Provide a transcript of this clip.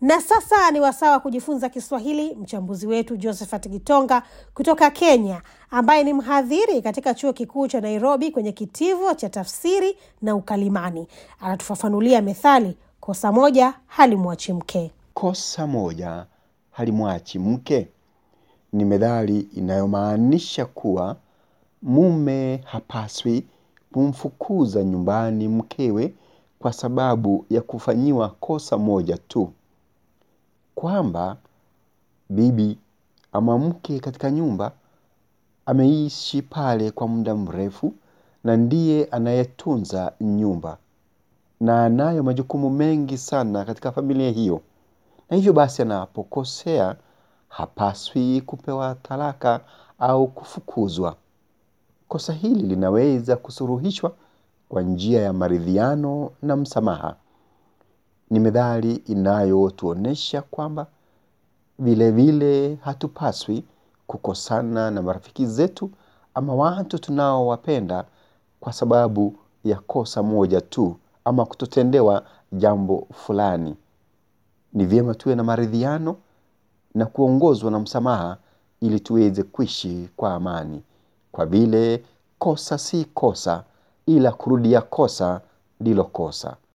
Na sasa ni wasaa wa kujifunza Kiswahili. Mchambuzi wetu Josephat Gitonga kutoka Kenya, ambaye ni mhadhiri katika chuo kikuu cha Nairobi kwenye kitivo cha tafsiri na ukalimani, anatufafanulia methali kosa moja halimwachi mke. Kosa moja halimwachi mke ni methali inayomaanisha kuwa mume hapaswi kumfukuza nyumbani mkewe kwa sababu ya kufanyiwa kosa moja tu, kwamba bibi ama mke katika nyumba ameishi pale kwa muda mrefu na ndiye anayetunza nyumba na anayo majukumu mengi sana katika familia hiyo, na hivyo basi anapokosea hapaswi kupewa talaka au kufukuzwa. Kosa hili linaweza kusuruhishwa kwa njia ya maridhiano na msamaha. Ni methali inayotuonyesha kwamba vilevile hatupaswi kukosana na marafiki zetu ama watu tunaowapenda kwa sababu ya kosa moja tu ama kutotendewa jambo fulani. Ni vyema tuwe na maridhiano na kuongozwa na msamaha ili tuweze kuishi kwa amani, kwa vile kosa si kosa, ila kurudia kosa ndilo kosa.